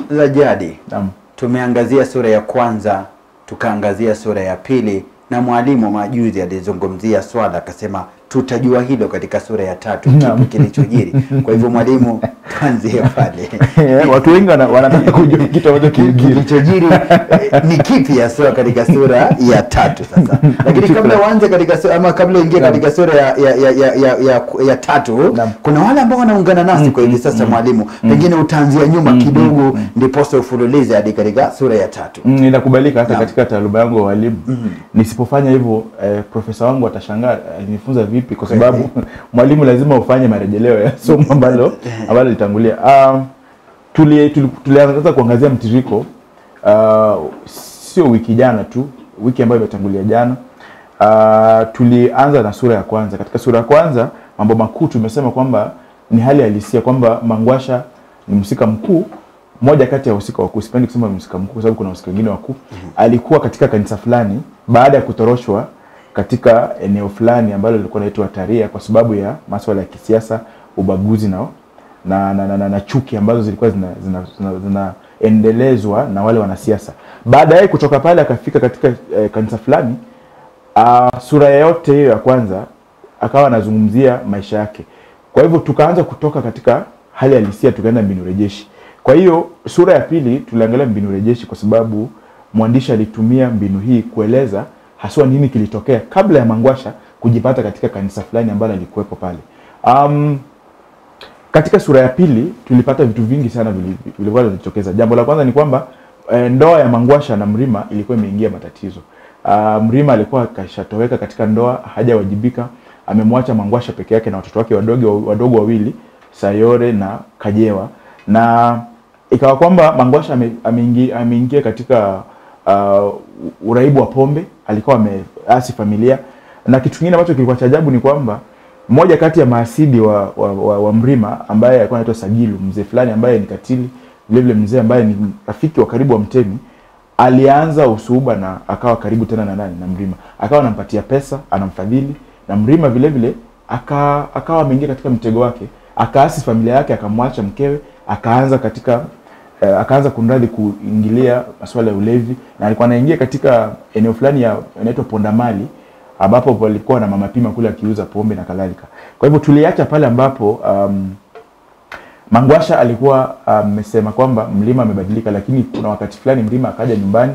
za jadi Naam. tumeangazia sura ya kwanza tukaangazia sura ya pili na mwalimu majuzi alizungumzia swala akasema tutajua hilo katika sura ya tatu Naam. kipi kilichojiri kwa hivyo mwalimu tuanzie pale Eh, watu wengi wana- wanataka kujua kitu ambacho kilijiri. kilichojiri eh, ni kipi haswa katika sura ya tatu sasa lakini kabla uanze katika sura, ama kabla uingie Naam. katika sura ya, ya, ya, ya, ya, ya, ya tatu Naam. kuna wale ambao wanaungana nasi kwa hivi sasa mwalimu pengine utaanzia nyuma kidogo ndiposa ufululize hadi katika sura ya tatu Mm, inakubalika hata Naam. katika taaluma yangu ya walimu nisipofanya hivyo eh, profesa wangu atashangaa alinifunza vipi kwa sababu mwalimu lazima ufanye marejeleo ya somo ambalo ambalo litangulia um, tuli, tuli, tulianza kuangazia mtiririko uh, sio wiki jana tu wiki ambayo imetangulia jana uh, tulianza na sura ya kwanza katika sura ya kwanza mambo makuu tumesema kwamba ni hali halisia kwamba mangwasha ni mhusika mkuu moja kati ya wahusika wakuu sipendi kusema mhusika mkuu kwa sababu kuna wahusika wengine wakuu alikuwa katika kanisa fulani baada ya kutoroshwa katika eneo fulani ambalo lilikuwa naitwa taria kwa sababu ya maswala ya kisiasa ubaguzi na na, na, na, na, na chuki ambazo zilikuwa zinaendelezwa zina, zina, zinaendelezwa na wale wanasiasa baadaye kutoka pale akafika katika eh, kanisa fulani uh, sura yote hiyo ya kwanza akawa anazungumzia maisha yake kwa hivyo tukaanza kutoka katika hali halisia tukaenda mbinu rejeshi kwa hiyo sura ya pili tuliangalia mbinu rejeshi kwa sababu mwandishi alitumia mbinu hii kueleza haswa nini kilitokea kabla ya mangwasha kujipata katika kanisa fulani ambalo alikuwepo pale um, katika sura ya pili tulipata vitu vingi sana vili- vilikuwa vinajitokeza jambo la kwanza ni kwamba e, ndoa ya mangwasha na mrima ilikuwa imeingia matatizo uh, mrima alikuwa kashatoweka katika ndoa hajawajibika amemwacha mangwasha peke yake na watoto wake wadogo wadogo wawili sayore na kajewa na ikawa kwamba mangwasha ame- ameingia ameingia katika uh, uraibu wa pombe alikuwa ameasi familia na kitu kingine ambacho kilikuwa cha ajabu ni kwamba mmoja kati ya maasidi wa, wa, wa, wa mrima ambaye alikuwa anaitwa sagilu mzee fulani ambaye ni katili vilevile mzee ambaye ni rafiki wa karibu wa mtemi alianza usuhuba na akawa karibu tena na nani na mrima akawa anampatia pesa anamfadhili na mrima vile vile aka, akawa ameingia katika mtego wake akaasi familia yake akamwacha mkewe akaanza katika eh, akaanza kunradhi kuingilia masuala ya ulevi na alikuwa anaingia katika eneo fulani ya inaitwa pondamali ambapo palikuwa na mama pima kule akiuza pombe na kadhalika kwa hivyo tuliacha pale ambapo um, mangwasha alikuwa amesema kwamba mlima amebadilika lakini kuna wakati fulani mlima akaja nyumbani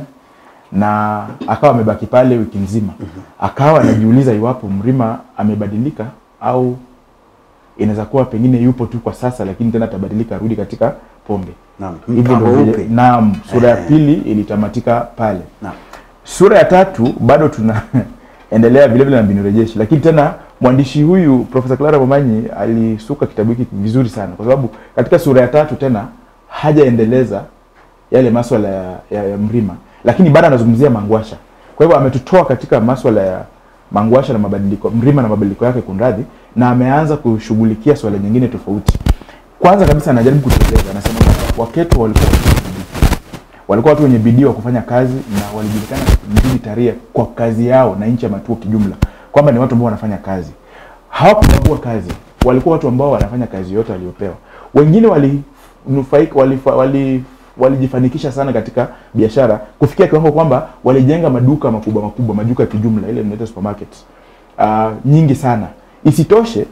na akawa amebaki pale wiki nzima akawa anajiuliza iwapo mlima amebadilika au inaweza kuwa pengine yupo tu kwa sasa lakini tena atabadilika arudi katika pombe Naam. hivyo Mpango ndio vile- upi? naam sura ya Eh. pili ilitamatika pale Naam. sura ya tatu bado tunaendelea vile vile na mbinu rejeshi lakini tena mwandishi huyu profesa clara momanyi alisuka kitabu hiki vizuri sana kwa sababu katika sura ya tatu tena hajaendeleza yale maswala ya, ya, ya mrima lakini bado anazungumzia mangwasha kwa hivyo ametutoa katika maswala ya mangwasha na mabadiliko mrima na mabadiliko yake kunradhi na ameanza kushughulikia swala nyingine tofauti kwanza kabisa anajaribu kutueleza anasema kwamba waketu walikuwa watu wenye bidii. walikuwa watu wenye bidii wa kufanya kazi na walijulikana mjini taria kwa kazi yao na nchi ya matuo kijumla kwamba ni watu ambao wanafanya kazi hawakubagua kazi walikuwa watu ambao wanafanya kazi yote waliopewa wengine walinufaika walifa, wali walijifanikisha sana katika biashara kufikia kiwango kwamba walijenga maduka makubwa makubwa maduka ya kijumla ile inaitwa supermarket uh, nyingi sana isitoshe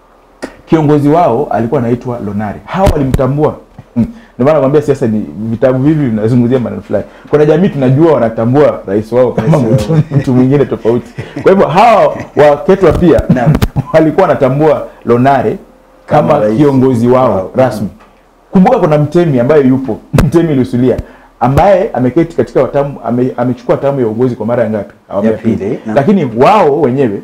kiongozi wao alikuwa anaitwa lonari hawa walimtambua Hmm. ndio maana nakwambia siasa ni vitabu hivi vinazungumzia maneno fulani kuna jamii tunajua wanatambua rais wao kama Rais mtu, wao. mtu mwingine tofauti kwa hivyo hawa waketwa pia Naam. walikuwa wanatambua lonare kama, Kama rais kiongozi wao wao. rasmi kumbuka kuna mtemi ambaye yupo mtemi lusulia ambaye ameketi katika watamu ame, amechukua tamu ya uongozi kwa mara ya ngapi Awamu Ya pili, naam. lakini wao wenyewe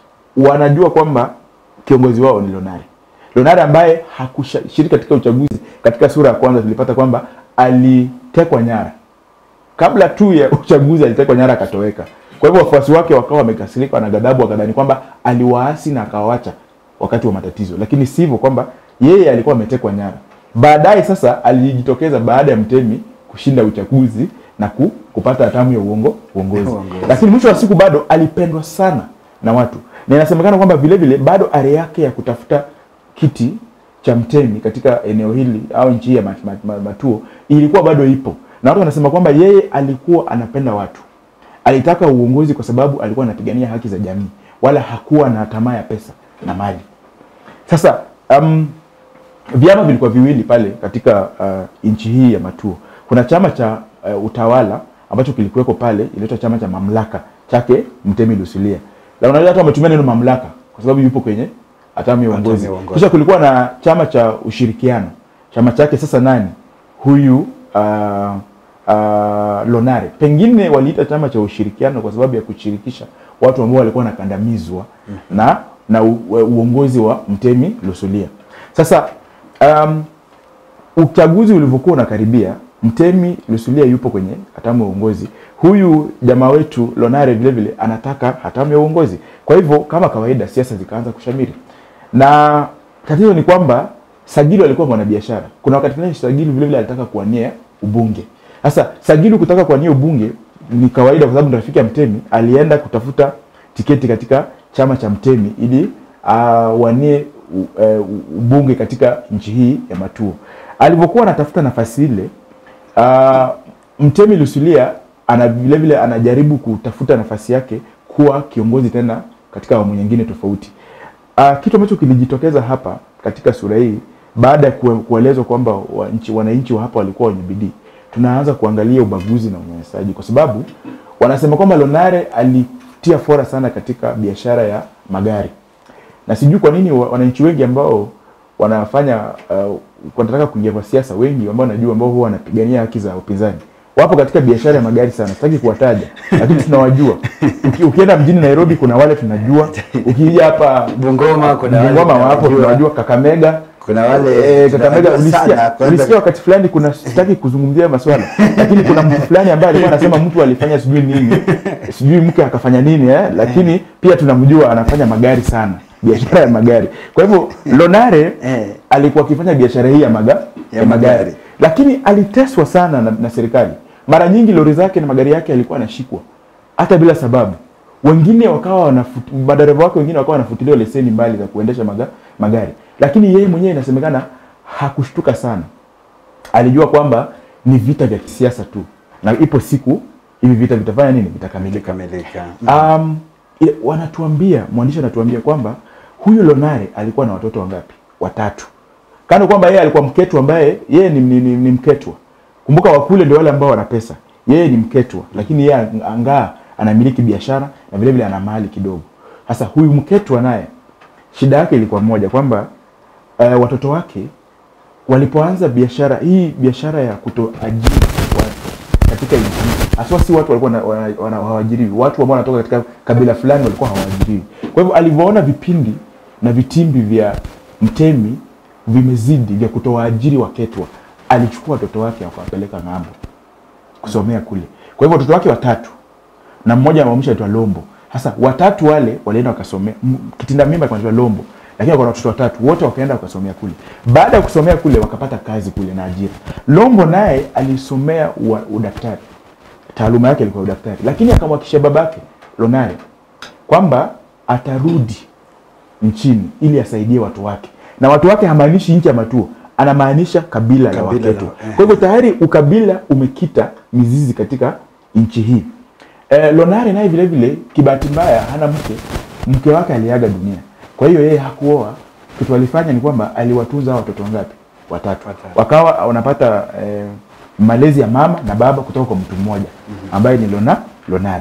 wanajua kwamba kiongozi wao ni lonare lonare ambaye hakushiriki katika uchaguzi katika sura ya kwanza tulipata kwamba alitekwa nyara kabla tu ya uchaguzi alitekwa nyara akatoweka kwa hivyo wafuasi wake wakawa wamekasirika na ghadhabu wakadhani kwamba aliwaasi na akawacha wakati wa matatizo lakini sivyo kwamba yeye alikuwa ametekwa nyara baadaye sasa alijitokeza baada ya mtemi kushinda uchaguzi na ku, kupata hatamu ya uongo uongozi Uongozi. lakini mwisho wa siku bado alipendwa sana na watu na inasemekana kwamba vile vile bado ari yake ya kutafuta kiti cha Mtemi katika eneo hili au nchi hii ya Mat- Mat- Mat- Matuo ilikuwa bado ipo, na watu wanasema kwamba yeye alikuwa anapenda watu, alitaka uongozi kwa sababu alikuwa anapigania haki za jamii, wala hakuwa na tamaa ya pesa na mali. Sasa um, vyama vilikuwa viwili pale katika uh, nchi hii ya Matuo. Kuna chama cha uh, utawala ambacho kilikuweko pale, inaitwa chama cha mamlaka chake Mtemi Lusulia. Na unajua hata wametumia neno mamlaka kwa sababu yupo kwenye hatamu ya uongozi. ya uongozi. Kisha kulikuwa na chama cha ushirikiano, chama chake sasa nani huyu uh, uh, Lonare. Pengine waliita chama cha ushirikiano kwa sababu ya kushirikisha watu ambao walikuwa wanakandamizwa na na u, uongozi wa Mtemi Lusulia. Sasa um, uchaguzi ulivyokuwa unakaribia, Mtemi Lusulia yupo kwenye hatamu ya uongozi. Huyu jamaa wetu Lonare vile vile anataka hatamu ya uongozi. Kwa hivyo kama kawaida, siasa zikaanza kushamiri, na tatizo ni kwamba Sagilu alikuwa mwanabiashara. Kuna wakati fulani Sagilu vile vile alitaka kuwania ubunge. Sasa Sagilu kutaka kuwania ubunge ni kawaida, kwa sababu ni rafiki ya Mtemi. Alienda kutafuta tiketi katika chama cha Mtemi ili awanie uh, uh, ubunge katika nchi hii ya Matuo. Alivyokuwa anatafuta nafasi ile uh, Mtemi Lusulia ana vile vile anajaribu kutafuta nafasi yake kuwa kiongozi tena katika awamu nyingine tofauti. Uh, kitu ambacho kilijitokeza hapa katika sura hii baada ya kue- kuelezwa kwamba wananchi wananchi wa hapa walikuwa wenye bidii, tunaanza kuangalia ubaguzi na unyanyasaji, kwa sababu wanasema kwamba Lonare alitia fora sana katika biashara ya magari, na sijui kwa nini wa- wananchi wengi ambao wanafanya uh, wanataka kuingia kwa siasa, wengi ambao najua ambao huwa wanapigania haki za upinzani wapo katika biashara ya magari sana. Sitaki kuwataja, lakini tunawajua. Uki, ukienda mjini Nairobi kuna wale tunajua, ukija hapa Bungoma kuna wale Bungoma wapo tunawajua. tunawajua, Kakamega Kuna wale eh, Kakamega tunawajua sana, ulisikia, kwanza- ulisikia wakati fulani, kuna sitaki kuzungumzia maswala lakini kuna mtu fulani ambaye alikuwa anasema mtu alifanya sijui nini sijui mke akafanya nini eh, lakini pia tunamjua anafanya magari sana, biashara ya magari. Kwa hivyo Lonare Eh. alikuwa akifanya biashara hii ya, maga, ya, magari. magari. lakini aliteswa sana na, na serikali. Mara nyingi lori zake na magari yake yalikuwa yanashikwa hata bila sababu. Wengine wakawa wanafut, madereva wake wengine wakawa wanafutiliwa leseni mbali za kuendesha maga, magari, lakini yeye mwenyewe inasemekana hakushtuka sana. Alijua kwamba ni vita vya kisiasa tu, na ipo siku hivi vita vitafanya nini, vitakamilika. Ilikamilika. Um, ile- wanatuambia mwandishi anatuambia kwamba huyu Lonare alikuwa na watoto wangapi? Watatu. Kando kwamba yeye alikuwa mketwa ambaye yeye ni, ni, ni, ni mketwa. Kumbuka wakule ndio wale ambao wana pesa. Yeye ni mketwa, lakini yeye ang- angaa anamiliki biashara na vile vile ana mali kidogo. Sasa huyu mketwa naye shida yake ilikuwa moja kwamba uh, watoto wake walipoanza biashara hii biashara ya kutoajiri watu katika nchi hii, haswa si watu walikuwa wana- wana- wana- hawaajiriwi, watu ambao wanatoka katika kabila fulani walikuwa hawaajiriwi. Kwa hivyo alivyoona vipindi na vitimbi vya Mtemi vimezidi vya kutowaajiri Waketwa, alichukua watoto wake akawapeleka ng'ambo kusomea kule. Kwa hivyo watoto wake watatu na mmoja amamsha aitwa Lombo. Sasa watatu wale walienda wakasomea, m- kitinda mimba alikuwa anaitwa Lombo, lakini kuna watoto watatu wote wakaenda wakasomea kule. Baada ya kusomea kule wakapata kazi kule na ajira. Lombo naye alisomea ua- udaktari, taaluma yake ilikuwa udaktari, lakini akamwakisha babake Lonare kwamba atarudi nchini ili asaidie watu wake, na watu wake hamaanishi nchi ya Matuo, anamaanisha kabila, la Kabila la- Waketo. eh. Kwa hivyo tayari ukabila umekita mizizi katika nchi hii. Eh, Lonare naye vile vile kibahati mbaya hana mke, mke wake aliaga dunia. Kwa hiyo yeye hakuoa. Kitu alifanya ni kwamba aliwatunza hao watoto wangapi? Watatu. Watatu. Wakawa wanapata eh, malezi ya mama na baba kutoka kwa mtu mmoja ambaye ni Lona, Lonare.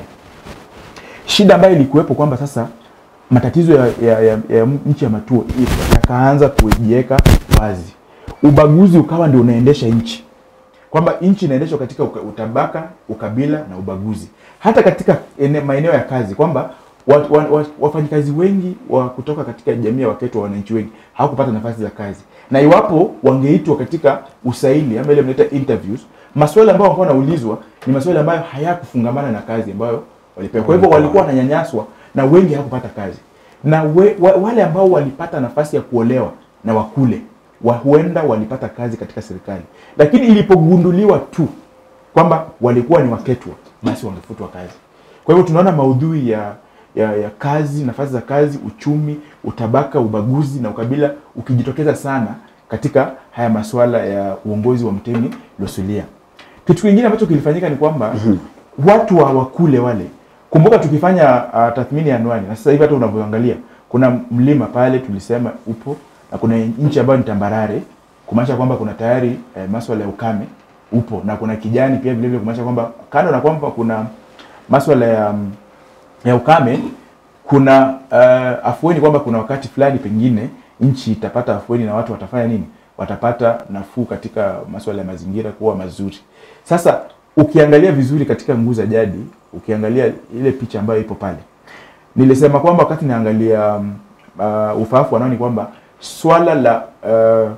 Shida ambayo ilikuwepo kwamba sasa matatizo ya, ya, ya, ya nchi ya Matuo yakaanza kujiweka wazi, ubaguzi ukawa ndio unaendesha nchi kwamba nchi inaendeshwa katika uka- utabaka, ukabila na ubaguzi, hata katika ene, maeneo ya kazi kwamba wa, wa, wa, wafanyikazi wengi wa kutoka katika jamii ya Waketo, wananchi wengi hawakupata nafasi za kazi, na iwapo wangeitwa katika usaili ama ile mnaita interviews, maswali ambayo walikuwa wanaulizwa ni maswali ambayo hayakufungamana na kazi ambayo walipewa. Kwa hivyo walikuwa wananyanyaswa na wengi hawakupata kazi, na we, wa, wale ambao walipata nafasi ya kuolewa na wakule wa huenda walipata kazi katika serikali, lakini ilipogunduliwa tu kwamba walikuwa ni waketwa, basi wangefutwa kazi. Kwa hivyo tunaona maudhui ya, ya, ya kazi, nafasi za kazi, uchumi, utabaka, ubaguzi na ukabila ukijitokeza sana katika haya masuala ya uongozi wa Mtemi Losulia. Kitu kingine ambacho kilifanyika ni kwamba watu wa wakule wale, kumbuka tukifanya uh, tathmini ya anwani na sasa hivi hata unavyoangalia kuna mlima pale tulisema upo na kuna nchi ambayo ni tambarare, kumaanisha kwamba kuna tayari eh, masuala ya ukame upo na kuna kijani pia vile vile, kumaanisha kwamba kando na kwamba kuna masuala ya mm, ya ukame kuna uh, afueni kwamba kuna wakati fulani pengine nchi itapata afueni na watu watafanya nini watapata nafuu katika masuala ya mazingira kuwa mazuri sasa ukiangalia vizuri katika nguu za jadi ukiangalia ile picha ambayo ipo pale nilisema kwamba wakati naangalia um, uh, ufaafu wanao ni kwamba swala la uh,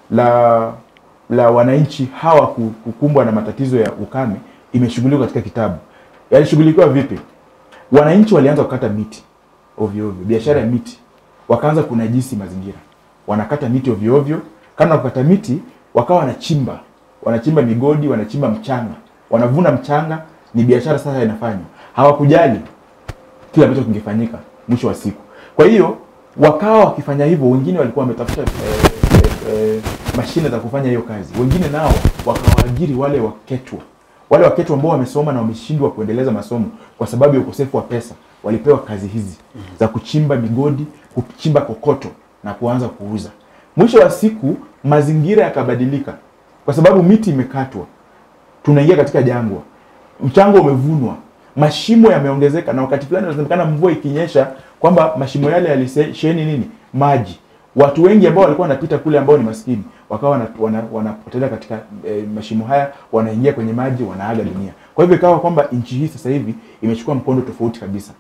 la la wananchi hawa ku- kukumbwa na matatizo ya ukame imeshughulikiwa katika kitabu yalishughulikiwa vipi wananchi walianza kukata miti ovyo ovyo, biashara ya miti, wakaanza kunajisi mazingira, wanakata miti ovyo ovyo. Kama kukata miti, wakawa wanachimba, wanachimba migodi, wanachimba mchanga, wanavuna mchanga, ni biashara sasa inafanywa. Hawakujali kile ambacho kingefanyika mwisho wa siku. Kwa hiyo wakawa wakifanya hivyo, wengine walikuwa wametafuta eh, eh, eh, mashine za kufanya hiyo kazi, wengine nao wakawaajiri wale waketwa wale waketwa ambao wamesoma na wameshindwa kuendeleza masomo kwa sababu ya ukosefu wa pesa, walipewa kazi hizi za kuchimba migodi, kuchimba kokoto na kuanza kuuza. Mwisho wa siku mazingira yakabadilika, kwa sababu miti imekatwa, tunaingia katika jangwa, mchanga umevunwa, mashimo yameongezeka, na wakati fulani inasemekana mvua ikinyesha kwamba mashimo yale yalisheheni nini, maji. Watu wengi ambao walikuwa wanapita kule ambao ni maskini wakawa wana- wana- wanapotelea katika e, mashimo haya, wanaingia kwenye maji, wanaaga dunia. Kwa hivyo ikawa kwamba nchi hii sasa hivi imechukua mkondo tofauti kabisa.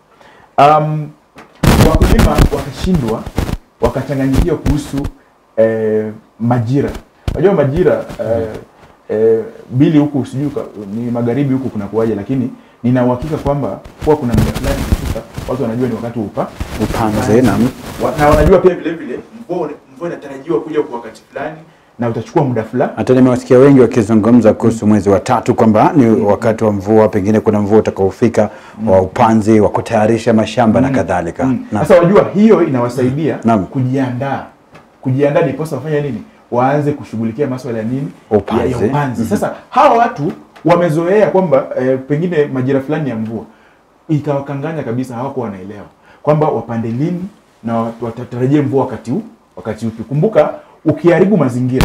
Um, wakulima wakashindwa wakachanganyikiwa kuhusu eh, majira. Unajua majira eh, eh, bili huku sijui ka- ni magharibi huku kuna kuwaje, lakini nina uhakika kwamba kuwa kuna muda fulani ikifika, watu wanajua ni wakati wa upa Upanze na Wa- na wanajua pia vile vile mvua mvua inatarajiwa kuja kwa wakati fulani na utachukua muda fulani. hata nimewasikia wengi wakizungumza kuhusu mwezi wa tatu kwamba ni wakati wa mvua, pengine kuna mvua utakaofika wa upanzi wa kutayarisha mashamba na kadhalika. Mm. Na- Sasa wajua hiyo inawasaidia Naam. kujiandaa, kujiandaa ndiposa wafanya nini, waanze kushughulikia maswala ya nini, Upanzi. ya, ya upanzi. Sasa hawa watu wamezoea kwamba eh, pengine majira fulani ya mvua ikawakanganya kabisa, hawakuwa wanaelewa kwamba wapande lini na wat- watatarajie mvua wakati huu wakati upi. Kumbuka ukiharibu mazingira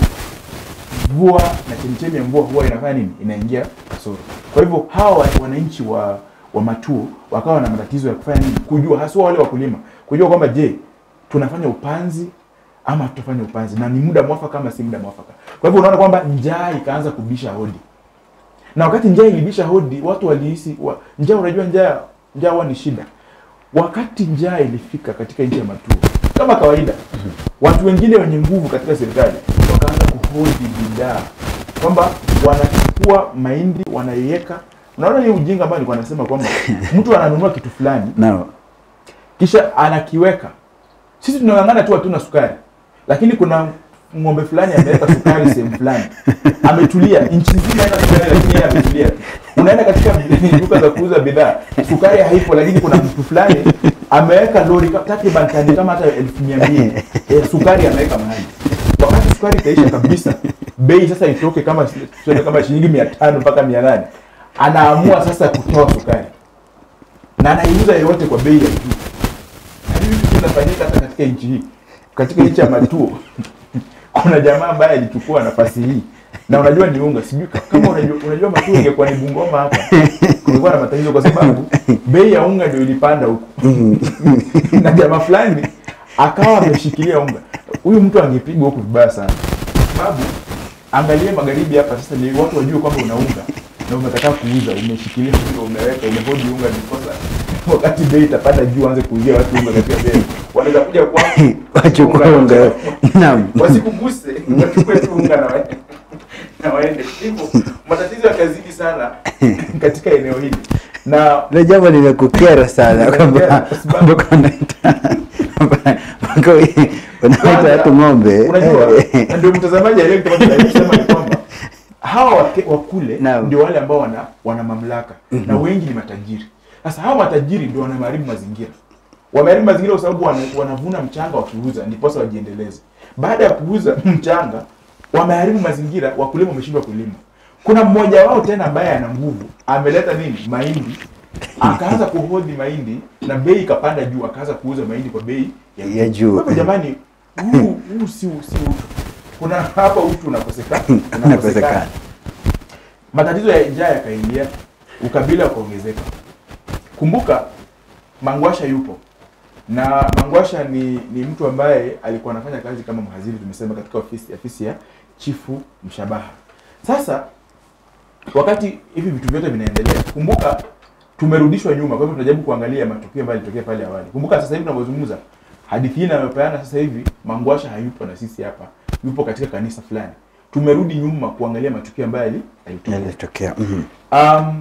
mvua na chemichemi ya mvua huwa inafanya nini? Inaingia kasoro. Kwa hivyo hawa wa- wananchi wa wa Matuo wakawa na matatizo ya kufanya nini, kujua haswa wale wakulima, kujua kwamba je, tunafanya upanzi ama tutafanya upanzi na ni muda mwafaka ama si muda mwafaka. Kwa hivyo unaona kwamba njaa ikaanza kubisha hodi, na wakati njaa ilibisha hodi, watu walihisi wa, njaa. Unajua njaa, njaa huwa ni shida. Wakati njaa ilifika katika nchi ya Matuo, kama kawaida, watu wengine wenye nguvu katika serikali wakaanza kuhodi bidhaa, kwamba wanachukua mahindi wanaiweka. Unaona hii ujinga ambayo nilikuwa nasema kwamba mtu ananunua kitu fulani na kisha anakiweka. Sisi tunang'ang'ana tu hatuna sukari, lakini kuna ng'ombe fulani ameweka sukari sehemu fulani, ametulia nchi nzima haina sukari, lakini yeye ametulia. Unaenda katika duka za kuuza bidhaa, sukari haipo, lakini kuna mtu fulani ameweka lori ka- takriban tani kama hata elfu mia mbili eh, sukari ameweka mahali. Wakati sukari itaisha kabisa, bei sasa itoke kama tuseme kama shilingi mia tano mpaka mia nane anaamua sasa kutoa sukari na anaiuza yote kwa bei ya juu na hivi vitu vinafanyika hata katika nchi hii, katika nchi ya Matuo kuna jamaa ambaye alichukua nafasi hii, na unajua ni unga, sijui ka- kama unajua, unajua Matuo ingekuwa ni Bungoma hapa, kulikuwa na matatizo kwa sababu bei ya unga ndio ilipanda huko na jamaa fulani akawa ameshikilia unga. Huyu mtu angepigwa huku vibaya sana, sababu angalia magharibi hapa sasa, ni watu wajue kwamba una unga na umekataa kuuza, umeshikilia unga, umeweka, umehodi unga, ndiposa wakati bei itapanda juu, anze kuuzia watu unga katika bei, wanaweza kuja kwako wachukua unga. Naam. wasikuguse, wachukue tu unga na waende na waende. Hivyo matatizo yakazidi sana katika eneo hili na Ile jambo limekukera sana Limekukera kwamba kwa sababu- mpaka unaita mpaka unaita watu ng'ombe. unajua na ndio mtazamaji aliyekuwa tunasema ni kwamba hawa wake- wakule Naam. ndio wale ambao wana, wana mamlaka na wengi ni matajiri. Sasa hawa matajiri ndio wanaharibu mazingira, wameharibu mazingira kwa sababu wana, wanavuna mchanga wakiuza ndiposa wajiendeleze baada ya kuuza mchanga wameharibu mazingira wakulima wameshindwa kulima kuna mmoja wao tena ambaye ana nguvu ameleta nini mahindi akaanza kuhodhi mahindi na bei ikapanda juu akaanza kuuza mahindi kwa bei Ya juu. Kwa hivyo jamani huu huu si si utu kuna hapa utu unakosekana Unakosekana. matatizo ya njaa yakaingia ukabila ukaongezeka kumbuka mangwasha yupo na mangwasha ni ni mtu ambaye alikuwa anafanya kazi kama mhaziri tumesema katika ofisi ofisi ya chifu mshabaha sasa wakati hivi vitu vyote vinaendelea kumbuka tumerudishwa nyuma kwa hivyo tunajaribu kuangalia matukio ambayo yalitokea pale awali kumbuka sasa hivi tunavyozungumza hadithi hii inayopeana sasa hivi mangwasha hayupo na sisi hapa yupo katika kanisa fulani tumerudi nyuma kuangalia matukio ambayo yali- yalitokea Yalitokea. Mhm. um,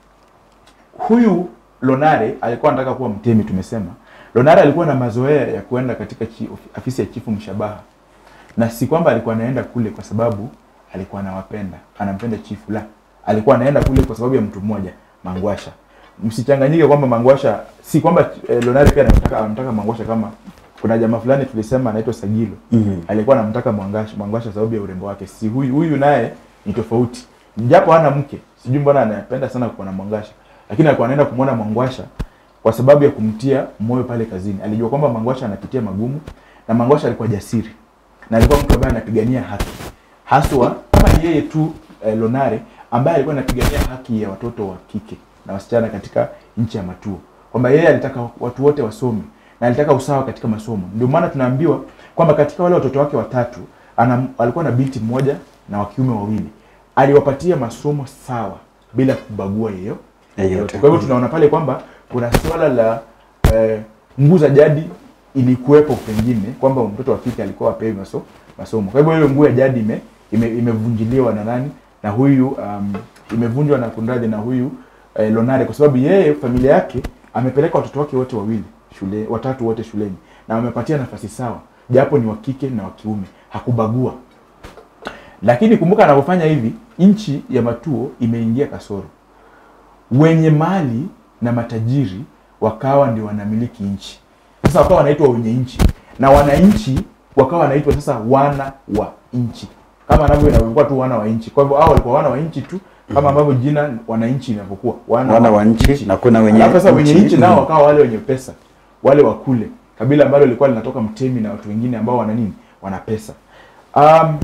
huyu lonare alikuwa anataka kuwa mtemi tumesema lonare alikuwa na mazoea ya kuenda katika chi, of- afisi ya chifu mshabaha na si kwamba alikuwa anaenda kule kwa sababu alikuwa anawapenda anampenda chifu la alikuwa anaenda kule kwa sababu ya mtu mmoja mangwasha msichanganyike kwamba mangwasha si kwamba eh, lonare pia anamtaka anamtaka mangwasha kama kuna jamaa fulani tulisema anaitwa sagilo Mhm. alikuwa anamtaka Mwangasha Mwangasha sababu ya urembo wake. Si huyu huyu naye ni tofauti, japo hana mke, sijui mbona anapenda sana kuwa na Mwangasha, lakini alikuwa anaenda kumwona Mwangasha kwa sababu ya kumtia moyo pale kazini. Alijua kwamba Mwangasha anapitia magumu na Mwangasha alikuwa jasiri na alikuwa mtu ambaye anapigania haki haswa kama yeye tu eh, Lonare ambaye alikuwa anapigania haki ya watoto wa kike na wasichana katika nchi ya Matuo, kwamba yeye alitaka watu wote wasome na alitaka usawa katika masomo. Ndio maana tunaambiwa kwamba katika wale watoto wake watatu ana, alikuwa na binti mmoja na wa kiume wawili, aliwapatia masomo sawa bila kubagua yeyo Yeyote. yeyote. Kwa hivyo tunaona pale kwamba kuna swala la eh, nguu za jadi ilikuwepo pengine kwamba mtoto wa kike alikuwa apewi maso, masomo. Kwa hivyo hiyo nguu ya jadi ime, ime, imevunjiliwa na nani na huyu um, imevunjwa na kunradhi na huyu eh, Lonare kwa sababu yeye familia yake amepeleka watoto wake wote wawili shule watatu wote shuleni na wamepatia nafasi sawa japo ni wa kike na wa kiume hakubagua lakini kumbuka anapofanya hivi nchi ya matuo imeingia kasoro wenye mali na matajiri wakawa ndio wanamiliki nchi sasa wakawa wanaitwa wenye nchi na wananchi wakawa wanaitwa sasa wana wa nchi kama anavyo inavyokuwa tu wana wa nchi kwa hivyo hao walikuwa wana wa nchi tu kama ambavyo jina wananchi inavyokuwa Wana wa nchi na kuna wenye Alafu sasa wenye nchi. nchi nao wakawa wale wenye pesa wale wa kule kabila ambalo lilikuwa linatoka mtemi na watu wengine ambao wana nini wana pesa um,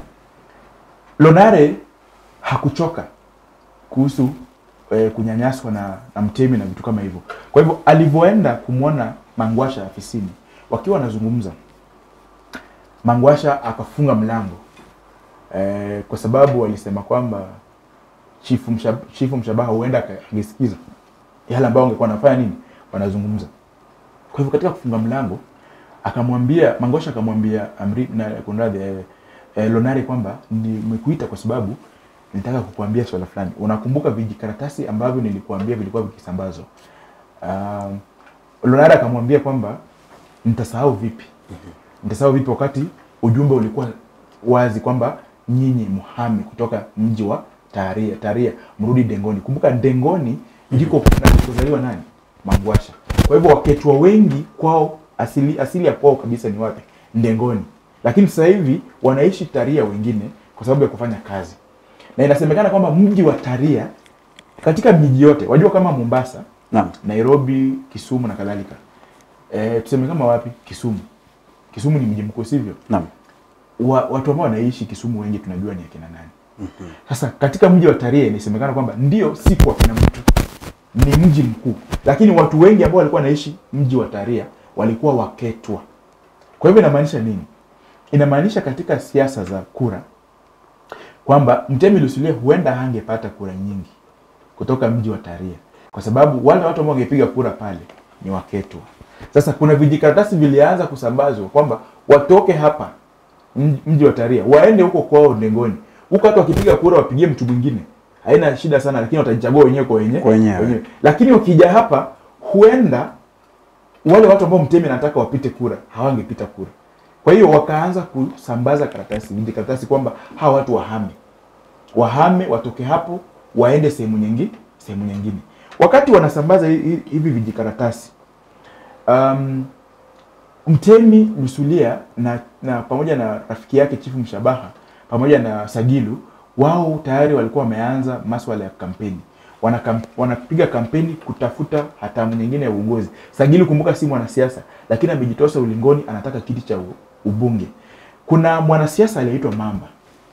lonare hakuchoka kuhusu eh, kunyanyaswa na, na mtemi na vitu kama hivyo kwa hivyo alivyoenda kumwona mangwasha afisini wakiwa wanazungumza mangwasha akafunga mlango eh, kwa sababu walisema kwamba chifu, mshab, chifu mshabaha huenda aka- angesikiza yale ambayo wangekuwa wanafanya nini wanazungumza kwa hivyo katika kufunga mlango akamwambia mangosha akamwambia amri na kunradhi eh, eh, lonari kwamba nimekuita kwa sababu nitaka kukuambia swala fulani unakumbuka vijikaratasi ambavyo nilikuambia vilikuwa vikisambazwa um, lonari akamwambia kwamba nitasahau vipi nitasahau vipi wakati ujumbe ulikuwa wazi kwamba nyinyi muhame kutoka mji wa taria taria mrudi dengoni kumbuka dengoni ndiko kunakozaliwa nani mangwasha kwa hivyo waketwa wengi kwao asili, asili ya kwao kabisa ni wapi ndengoni lakini sasa hivi wanaishi taria wengine kwa sababu ya kufanya kazi na inasemekana kwamba mji wa taria katika miji yote wajua kama mombasa Naam. nairobi kisumu na kadhalika e, tuseme kama wapi kisumu kisumu ni mji mkuu sivyo Naam. wa, watu ambao wanaishi Kisumu wengi tunajua ni akina nani. Sasa katika mji wa Tarehe inasemekana kwamba ndio si kwa kina mtu, ni mji mkuu, lakini watu wengi ambao walikuwa wanaishi mji wa Tarehe walikuwa waketwa. Kwa hivyo inamaanisha nini? Inamaanisha katika siasa za kura kwamba Mtemi Lusulia huenda hangepata kura nyingi kutoka mji wa Taria kwa sababu wale watu ambao wangepiga kura pale ni waketwa. Sasa kuna vijikaratasi vilianza kusambazwa kwamba watoke hapa mji- mji wa Taria waende huko kwao Ndengoni, huko hata wakipiga kura wapigie mtu mwingine, haina shida sana, lakini watajichagua wenyewe kwa wenyewe Kwa wenyewe. Lakini wakija hapa, huenda wale watu ambao Mtemi anataka wapite kura hawangepita kura. Kwa hiyo wakaanza kusambaza karatasi, vijikaratasi kwamba hawa watu wahame wahame watoke hapo waende sehemu nyingine sehemu nyingine wakati wanasambaza hi- hi- hivi vijikaratasi um, Mtemi Lusulia na, na pamoja na rafiki yake Chifu Mshabaha pamoja na Sagilu wao tayari walikuwa wameanza maswala ya kampeni Wanakam, wanapiga kampeni kutafuta hatamu nyingine ya uongozi. Sagilu kumbuka, si mwanasiasa lakini amejitosa ulingoni, anataka kiti cha u- ubunge. Kuna mwanasiasa aliyeitwa Mamba.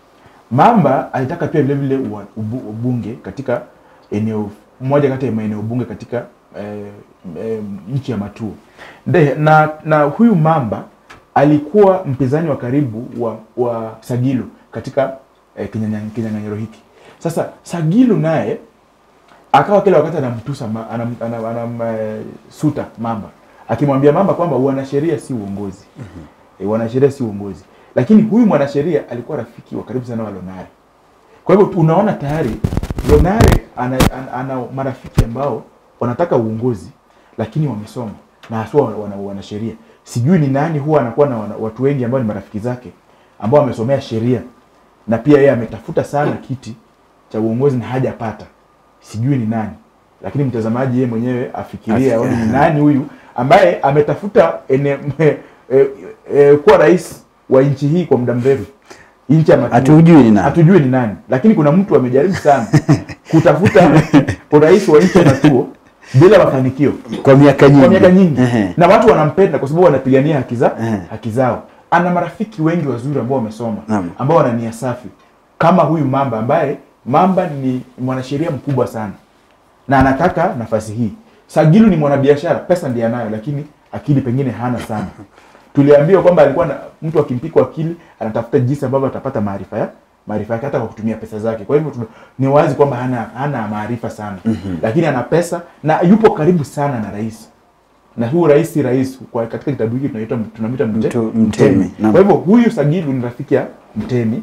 Mamba alitaka pia vile vile ua- ubu- ubunge katika eneo moja kati ya maeneo bunge katika eh, eh, nchi ya Matuo. Nde, na, na huyu Mamba alikuwa mpinzani wa karibu wa, wa Sagilu katika eh, kinyanya- kinyang'anyiro hiki. Sasa Sagilu naye akawa kila wakati anamtusa ma- anam, anam, anam, eh, suta Mamba akimwambia Mamba kwamba wanasheria si uongozi e, wanasheria si uongozi, lakini huyu mwanasheria alikuwa rafiki wa karibu sana wa Lonare. Kwa hivyo tu- unaona tayari Lonare ana, ana, ana marafiki ambao wanataka uongozi lakini wamesoma na haswa wana, wana, wanasheria. Sijui ni nani huwa anakuwa na wana, watu wengi ambao ni marafiki zake ambao wamesomea sheria na pia yeye ametafuta sana kiti cha uongozi na hajapata. Sijui ni nani, lakini mtazamaji yeye mwenyewe afikirie Afi- aone ni nani huyu ambaye ametafuta ene, e, e, e, kuwa rais wa nchi hii kwa muda mrefu, nchi ya Matuo. Hatujui ni nani. Hatujui ni nani, lakini kuna mtu amejaribu sana kutafuta urais wa nchi ya Matuo bila mafanikio Kwa miaka nyingi. kwa miaka nyingi Ehe. na watu wanampenda kwa sababu wanapigania haki za Ehe. haki zao. Ana marafiki wengi wazuri ambao wamesoma Naam. ambao wana nia safi kama huyu Mamba ambaye Mamba ni mwanasheria mkubwa sana na anataka nafasi hii. Sagilu ni mwanabiashara, pesa ndiye anayo, lakini akili pengine hana sana. Tuliambiwa kwamba alikuwa na mtu akimpikwa akili anatafuta jinsi ambavyo atapata maarifa ya maarifa yake hata kwa kutumia pesa zake. Kwa hivyo tuna- ni wazi kwamba hana hana maarifa sana lakini ana pesa na yupo karibu sana na rais na huu rais si rais kwa katika kitabu hiki tunaita tunamwita mte, Mtu- Mtemi, naam. Kwa hivyo huyu Sagilu ni rafiki ya Mtemi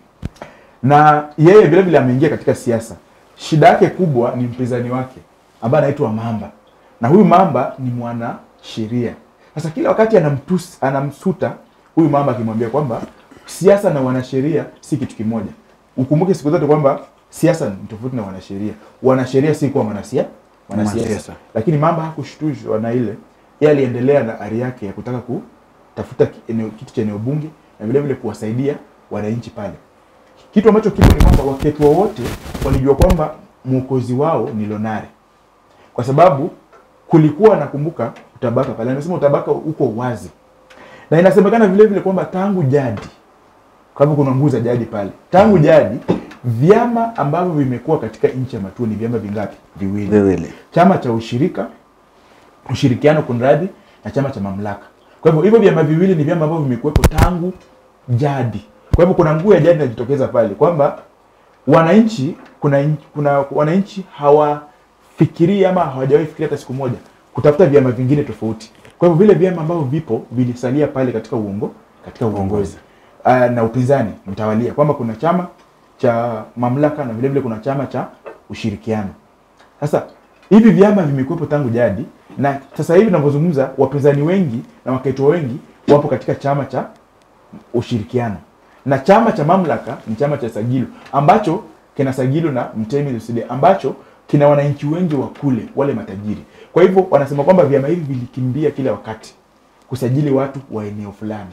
na yeye vile vile ameingia katika siasa. Shida yake kubwa ni mpinzani wake ambaye anaitwa Mamba, na huyu Mamba ni mwana sheria. Sasa kila wakati anamtus, anamsuta huyu Mamba akimwambia kwamba siasa na wanasheria si kitu kimoja. Ukumbuke siku zote kwamba siasa ni tofauti na wanasheria. Wanasheria si kuwa mwanasia Mwanasiasa. wanasiasa, lakini Mamba hakushtushwa na ile, yeye aliendelea na ari yake ya kutaka kutafuta ki- eneo- kiti cha eneo bunge na vile vile kuwasaidia wananchi pale kitu ambacho kipo ni kwamba wakati wowote walijua kwamba mwokozi wao ni Lonare, kwa sababu kulikuwa nakumbuka utabaka pale, anasema utabaka uko wazi, na inasemekana vile vile kwamba tangu jadi, kwa hivyo kuna nguvu za jadi pale, tangu jadi vyama ambavyo vimekuwa katika nchi ya Matuo ni vyama vingapi? Viwili Viwili. chama cha ushirika ushirikiano kunradhi na chama cha mamlaka kwa hivyo hivyo vyama viwili ni vyama ambavyo vimekuwepo tangu jadi kwa hivyo kuna nguvu ya jadi inajitokeza pale kwamba wananchi kuna, in- kuna wananchi hawafikirii ama hawajawahi fikiria hata siku moja kutafuta vyama vingine tofauti kwa hivyo vile vyama ambavyo vipo vilisalia pale katika uongo katika uongozi uh, na upinzani mtawalia kwamba kuna chama cha mamlaka na vile vile kuna chama cha ushirikiano sasa hivi vyama vimekuwepo tangu jadi na sasa hivi tunavyozungumza wapinzani wengi na wakaitwa wengi wapo katika chama cha ushirikiano na chama cha mamlaka ni chama cha Sagilu ambacho kina Sagilu na Mtemi Lusinde ambacho kina wananchi wengi wa kule wale matajiri. Kwa hivyo wanasema kwamba vyama hivi vilikimbia kila wakati kusajili watu wa eneo fulani.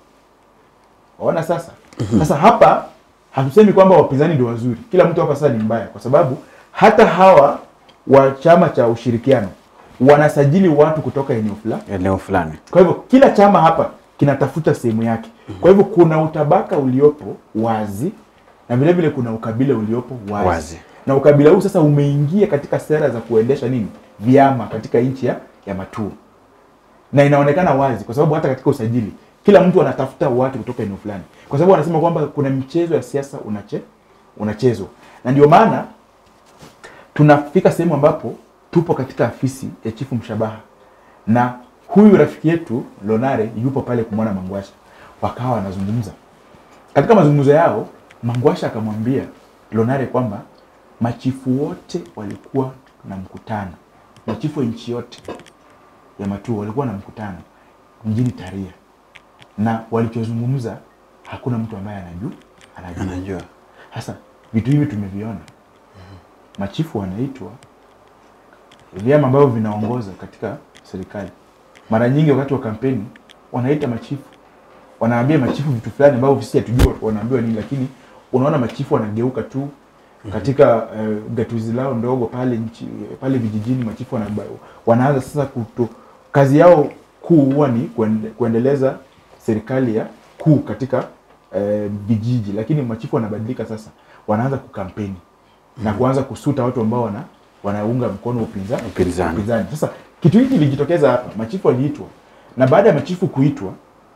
Waona sasa? Sasa hapa hatusemi kwamba wapinzani ndio wazuri. Kila mtu hapa sasa ni mbaya kwa sababu hata hawa wa chama cha ushirikiano wanasajili watu kutoka eneo fulani. Eneo fulani. Kwa hivyo kila chama hapa kinatafuta sehemu yake. Kwa hivyo kuna utabaka uliopo wazi na vile vile kuna ukabila uliopo wazi. Wazi. Na ukabila huu sasa umeingia katika sera za kuendesha nini? Vyama katika nchi ya, ya Matuo. Na inaonekana wazi kwa sababu hata katika usajili kila mtu anatafuta watu kutoka eneo fulani. Kwa sababu wanasema kwamba kuna michezo ya siasa unache, unachezwa. Na ndio maana tunafika sehemu ambapo tupo katika afisi ya chifu Mshabaha na huyu rafiki yetu Lonare yupo pale kumwona Mangwasha, wakawa wanazungumza. Katika mazungumzo yao, Mangwasha akamwambia Lonare kwamba machifu wote walikuwa na mkutano, machifu wa nchi yote ya Matuo walikuwa na mkutano mjini Taria, na walichozungumza hakuna mtu ambaye anajua anajua. Anajua. Sasa vitu hivi tumeviona, machifu wanaitwa vyama ambavyo vinaongoza katika serikali mara nyingi wakati wa kampeni wanaita machifu wanaambia machifu vitu fulani ambavyo sisi hatujua wanaambiwa nini lakini unaona machifu wanageuka tu katika uh, gatuzi lao ndogo pale nchi, pale vijijini machifu wana, wanaanza sasa kuto, kazi yao kuu huwa ni kuende, kuendeleza serikali ya kuu katika eh, vijiji lakini machifu wanabadilika sasa wanaanza kukampeni na kuanza kusuta watu ambao wana wanaunga mkono upinza, Upinzani. upinzani sasa kitu hiki kilijitokeza hapa machifu waliitwa na baada ya machifu kuitwa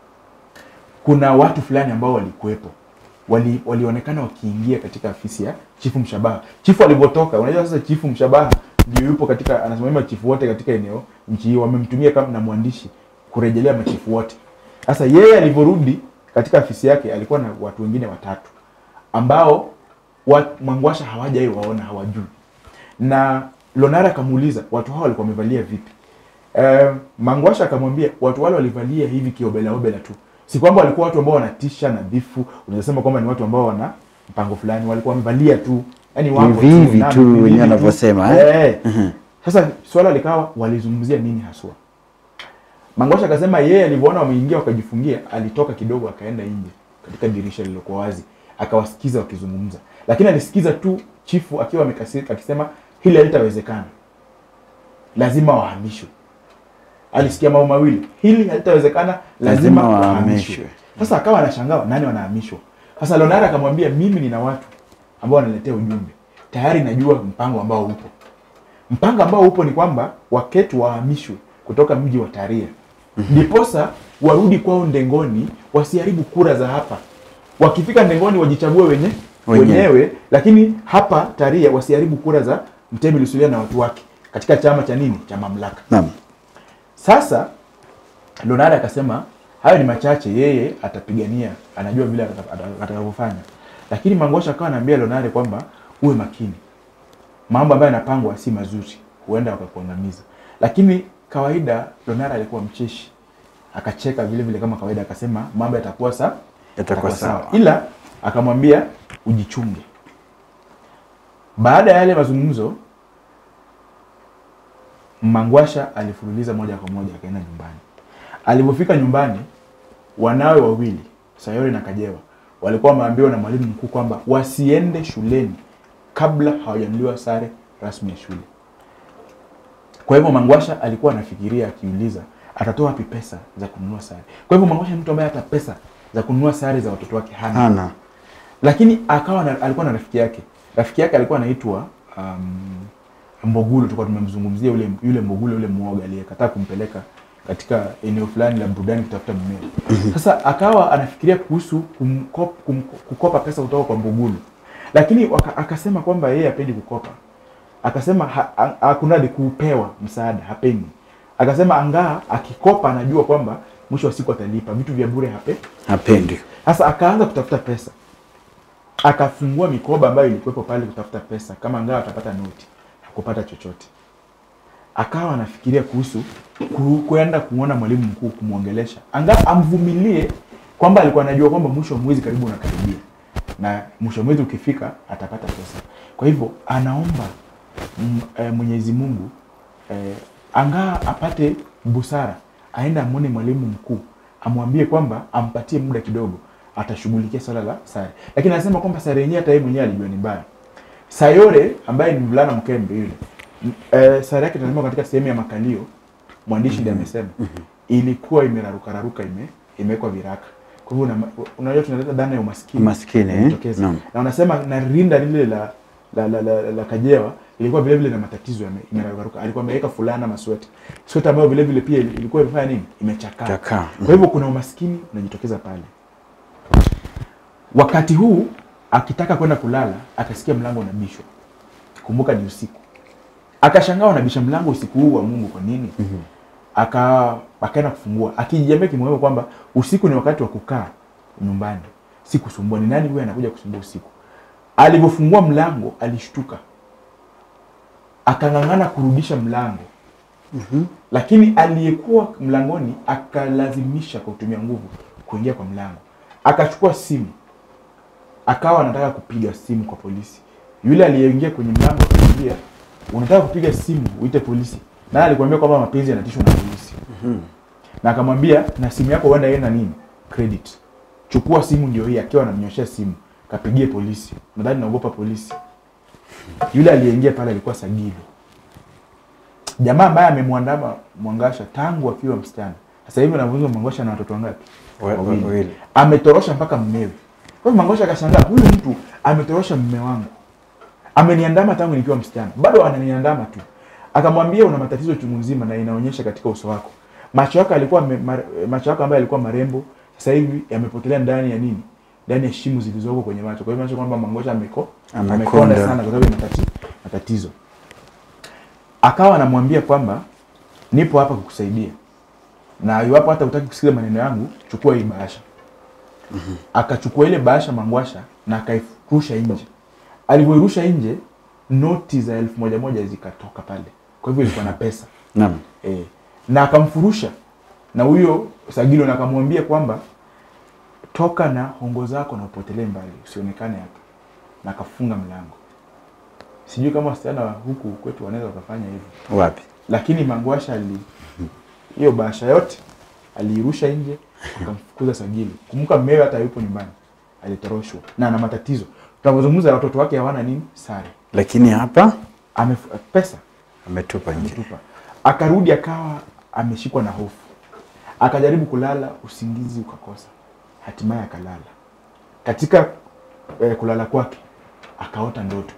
kuna watu fulani ambao walikuwepo wali, walionekana wakiingia katika afisi ya chifu Mshabaha. Chifu alivyotoka, unajua sasa chifu Mshabaha ndio yupo katika anasimamia machifu wote katika eneo nchi hiyo, wamemtumia kama na mwandishi kurejelea machifu wote. Sasa yeye alivyorudi katika afisi yake alikuwa na watu wengine watatu ambao wa, Mangwasha hawajai waona, hawajui. Na Lonara akamuuliza watu hao walikuwa wamevalia vipi? Eh, Mangwasha akamwambia watu wale walivalia hivi kiobela obela tu, si kwamba walikuwa watu ambao wanatisha nadhifu, unaweza sema kwamba ni watu ambao wana mpango fulani, walikuwa wamevalia tu yani wako Hivi hivi na- tu, hivi wenyewe hivi tu. wanavyosema, eh? Eh. Sasa swala likawa walizungumzia nini haswa? Mangosha akasema yeye alivyoona wameingia wakajifungia, alitoka kidogo akaenda nje katika dirisha lililokuwa wazi, akawasikiza wakizungumza, lakini alisikiza tu chifu akiwa amekasirika akisema hili halitawezekana, lazima wahamishwe. Alisikia mambo mawili, hili halitawezekana, lazima, Lazima wahamishwe. wahamishwe. Sasa akawa anashangaa nani wanahamishwa. Sasa Lonara akamwambia mimi nina watu ambao wanaletea ujumbe, tayari najua mpango ambao upo mpango ambao upo ni kwamba waketu wahamishwe kutoka mji wa Taria ndiposa warudi kwao Ndengoni, wasiharibu kura za hapa. Wakifika Ndengoni wajichague wenye Wenyewe. wenyewe, lakini hapa Taria wasiharibu kura za Mtemi Lusulia na watu wake katika chama cha nini cha mamlaka. Naam. Sasa Lonara akasema hayo ni machache, yeye atapigania, anajua vile ataka- ataka- atakavyofanya. Lakini Mangosha akawa anaambia Lonare kwamba uwe makini, mambo ambayo yanapangwa si mazuri, huenda wakakuangamiza. Lakini kawaida Lonare alikuwa mcheshi, akacheka vile vile kama kawaida, akasema mambo yatakuwa sa Yatakuwa sawa. ila akamwambia ujichunge. Baada ya yale mazungumzo, Mangwasha alifululiza moja kwa moja akaenda nyumbani. Alipofika nyumbani, wanawe wawili Sayori na Kajewa walikuwa wameambiwa na mwalimu mkuu kwamba wasiende shuleni kabla hawajanunuliwa sare rasmi ya shule. Kwa hivyo Mangwasha alikuwa anafikiria akiuliza atatoa wapi pesa za kununua sare. Kwa hivyo Mangwasha ni mtu ambaye hata pesa za kununua sare za watoto wake hana Hana. lakini akawa na, alikuwa na rafiki yake rafiki yake alikuwa anaitwa um, Mbogulu tulikuwa tumemzungumzia yule yule Mbogulu yule mwoga aliyekataa kumpeleka katika eneo fulani la burudani kutafuta mmea sasa akawa anafikiria kuhusu kumkop, kum, kukopa pesa kutoka kwa Mbogulu lakini waka, akasema kwamba yeye hapendi kukopa akasema ha- ha- hakunadi kupewa msaada hapendi akasema angaa akikopa anajua kwamba mwisho wa siku atalipa vitu vya bure hape Hapendi. sasa akaanza kutafuta pesa, akafungua mikoba ambayo ilikuwepo pale kutafuta pesa, kama angawa atapata noti. Hakupata chochote. Akawa anafikiria kuhusu ku- kwenda kumwona mwalimu mkuu kumwongelesha, anga amvumilie, kwamba alikuwa anajua kwamba mwisho wa mwezi karibu unakaribia, na mwisho wa mwezi ukifika atapata pesa. Kwa hivyo anaomba mm, eh, Mwenyezi Mungu eh, angaa apate busara, aende amwone mwalimu mkuu, amwambie kwamba ampatie muda kidogo, atashughulikia swala la sare. Lakini anasema kwamba sare yenyewe hata yeye mwenyewe alijua ni mbaya. Sayore ambaye ni mvulana mkembe yule, m- eh, sare yake tunasema katika sehemu ya makalio, mwandishi ndiye amesema ilikuwa imerarukararuka, ime imewekwa viraka. Kwa hivyo una- unajua tunaleta dhana ya umaskini Umaskini, eh? inajitokeza. Naam. na unasema na rinda lile la la, la, la, la Kajewa ilikuwa vile vile na matatizo yame- imeraruka. Alikuwa ameweka fulana masweta sweta ambayo vile vile pia ilikuwa imefanya nini, imechakaa. Chakaa. Kwa hivyo kuna umaskini unajitokeza pale. Wakati huu akitaka kwenda kulala, akasikia mlango unabishwa. Kumbuka ni usiku, akashangaa wanabisha mlango usiku huu wa Mungu, kwa nini? aka akaenda kufungua akijiambia kimoyo kwamba usiku ni wakati wa kukaa nyumbani, si kusumbua. Ni nani huyu anakuja kusumbua usiku? Alivyofungua mlango alishtuka, akang'ang'ana kurudisha mlango lakini aliyekuwa mlangoni akalazimisha kwa kutumia nguvu kuingia kwa mlango. Akachukua simu, akawa anataka kupiga simu kwa polisi. Yule aliyeingia kwenye mlango akamwambia, unataka kupiga simu uite polisi? Naye alikwambia kwamba mapenzi yanatishwa na polisi. na akamwambia na simu yako huenda ienda nini credit chukua simu ndio hii akiwa anamnyoshea simu kapigie polisi nadhani naogopa polisi yule aliyeingia pale alikuwa sagili jamaa ambaye amemwandama mwangasha tangu akiwa msichana sasa hivi anavunza mwangasha na watoto wangapi Wa- wa- wawili. ametorosha mpaka mmewe kwa hivyo mangosha akashangaa huyu mtu ametorosha mme wangu ameniandama tangu nikiwa msichana bado ananiandama tu akamwambia una matatizo chungu nzima na inaonyesha katika uso wako macho yako alikuwa ame- mar, macho yako ambayo yalikuwa marembo sasa hivi yamepotelea ndani ya nini ndani ya shimo zilizoko kwenye macho kwa hivyo inaonyesha kwamba mangosha ameko Amekonda. amekonda sana kwa sababu ya matati, matatizo akawa anamwambia kwamba nipo hapa kukusaidia na iwapo hata utaki kusikiza maneno yangu chukua hii bahasha akachukua ile bahasha mangwasha na akairusha nje alivyoirusha nje noti za elfu moja moja zikatoka pale kwa hivyo ilikuwa na pesa Naam. e, na akamfurusha na huyo sagilo na akamwambia kwamba toka na hongo zako na upotelee mbali usionekane hapa na akafunga mlango sijui kama wasichana wa huku kwetu wanaweza wakafanya hivyo Wapi? lakini mangwasha ali hiyo bahasha yote aliirusha nje akamfukuza sagili kumbuka mmewe hata yupo nyumbani alitoroshwa na ana matatizo tunavyozungumza watoto wake hawana nini sare Lakini hapa Amef pesa ametupa nje. ametupa akarudi akawa ameshikwa na hofu akajaribu kulala usingizi ukakosa hatimaye akalala katika eh, kulala kwake akaota ndoto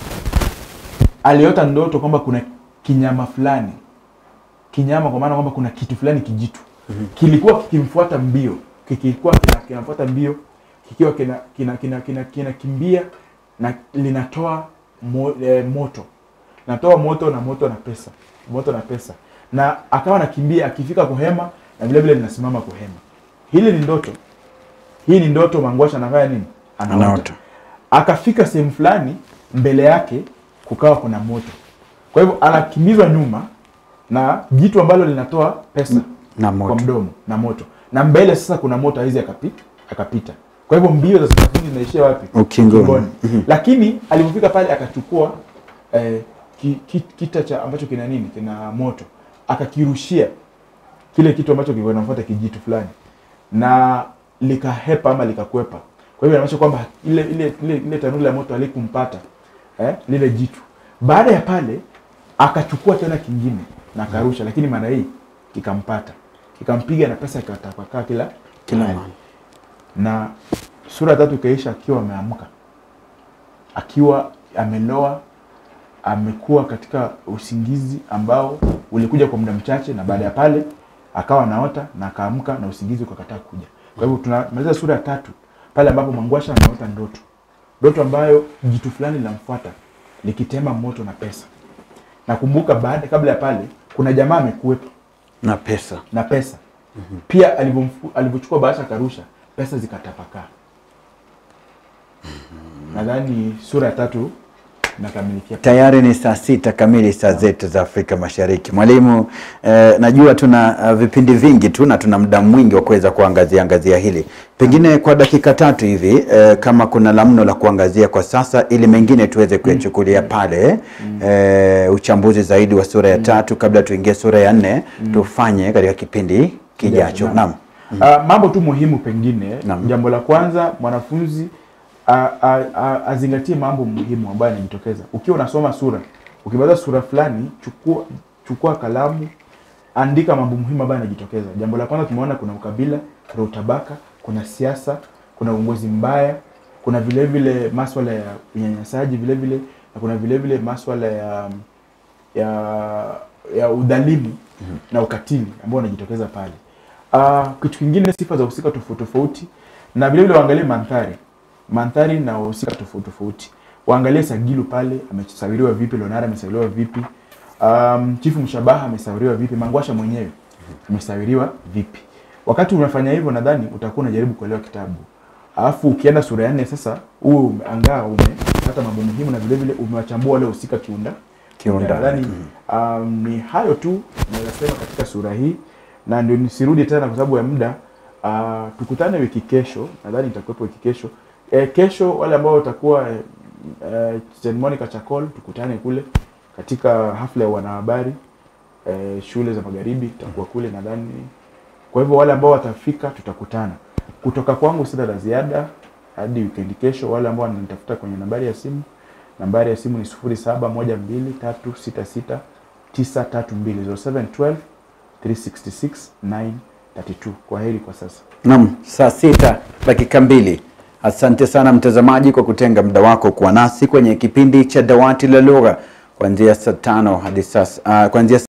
aliota ndoto kwamba kuna kinyama fulani kinyama kwa maana kwamba kuna kitu fulani kijitu kilikuwa kikimfuata mbio kilikuwa kina- kinafuata mbio kikiwa kina kina kina kina kinakimbia na linatoa mo, eh, moto natoa moto na moto na pesa moto na pesa na akawa anakimbia akifika kuhema na vile vile linasimama kuhema hili ni ndoto hii ni ndoto mangwasha anafanya nini Anaota. akafika sehemu fulani mbele yake kukawa kuna moto kwa hivyo anakimbizwa nyuma na jitu ambalo linatoa pesa Na kwa moto. mdomo na moto na mbele sasa kuna moto hizi akapita akapita kwa hivyo mbio za sakafuni zinaishia wapi Ukingoni. lakini alipofika pale akachukua eh, ki, ki, kita cha ambacho kina nini kina moto akakirushia kile kitu ambacho kilikuwa kinafuata kijitu fulani na likahepa ama likakwepa kwa hivyo inaonyesha kwamba ile ile ile, ile tanuru la moto alikumpata eh, lile jitu baada ya pale akachukua tena kingine na akarusha lakini mara hii kikampata kikampiga na pesa ikatapakaa kila Kila mahali. mahali. na sura ya tatu ikaisha akiwa ameamka akiwa ameloa amekuwa katika usingizi ambao ulikuja kwa muda mchache na baada ya pale akawa naota na akaamka na usingizi ukakataa kuja kwa hivyo tunamaliza sura ya tatu pale ambapo mwangwasha anaota ndoto ndoto ambayo jitu fulani linamfuata likitema moto na pesa nakumbuka baada kabla ya pale kuna jamaa amekuwepo Na pesa. na pesa pia alivyomfu- alivyochukua bahasha akarusha pesa zikatapakaa nadhani sura ya tatu inakamilikia Tayari ni saa sita kamili saa zetu za Afrika Mashariki. Mwalimu, eh, najua tuna uh, vipindi vingi tu na tuna muda mwingi wa kuweza kuangazia angazia hili, pengine kwa dakika tatu hivi eh, kama kuna la mno la kuangazia kwa sasa, ili mengine tuweze kuyachukulia pale eh, uchambuzi zaidi wa sura ya tatu kabla tuingie sura ya nne tufanye katika kipindi kijacho. Naam. Naam. Ah, mambo tu muhimu pengine Naam. jambo la kwanza mwanafunzi a- a- a- azingatie mambo muhimu ambayo yanajitokeza ukiwa unasoma sura ukimaliza sura fulani chukua chukua kalamu andika mambo muhimu ambayo yanajitokeza jambo la kwanza tumeona kuna ukabila kuna utabaka kuna siasa kuna uongozi mbaya kuna vile vile maswala ya unyanyasaji vile vile na kuna vile vile maswala ya ya ya udhalimu na ukatili ambao unajitokeza pale. Uh, kitu kingine sifa za husika tofauti tofauti, na vile vile waangalie mandhari mandhari na wahusika tofauti tofauti. Waangalie Sagilu pale amesawiriwa vipi, Leonara amesawiriwa vipi, um, Chifu Mshabaha amesawiriwa vipi, Mangwasha mwenyewe amesawiriwa vipi. Wakati unafanya hivyo, nadhani utakuwa unajaribu kuelewa kitabu. Alafu ukienda sura ya nne sasa, huo umeangaa umepata mambo muhimu na vile vile umewachambua wale husika kiunda Kiundani. Nadhani um, ni hayo tu naweza sema katika sura hii, na ndio nisirudi tena kwa sababu ya muda. Uh, tukutane wiki kesho, nadhani itakuwepo wiki kesho. E, kesho wale ambao watakuwa e, e, St Monica Chakol, tukutane kule katika hafla ya wanahabari e, shule za magharibi itakuwa kule nadhani Kwa hivyo wale ambao watafika tutakutana. Kutoka kwangu sina la ziada hadi weekend kesho. Wale ambao wananitafuta kwenye nambari ya simu, nambari ya simu ni 0712366932 0712 366 932. Kwa heri kwa sasa. Naam, saa sita dakika mbili. Asante sana mtazamaji kwa kutenga muda wako kuwa nasi kwenye kipindi cha Dawati la Lugha kuanzia saa tano hadi sasa, uh, kuanzia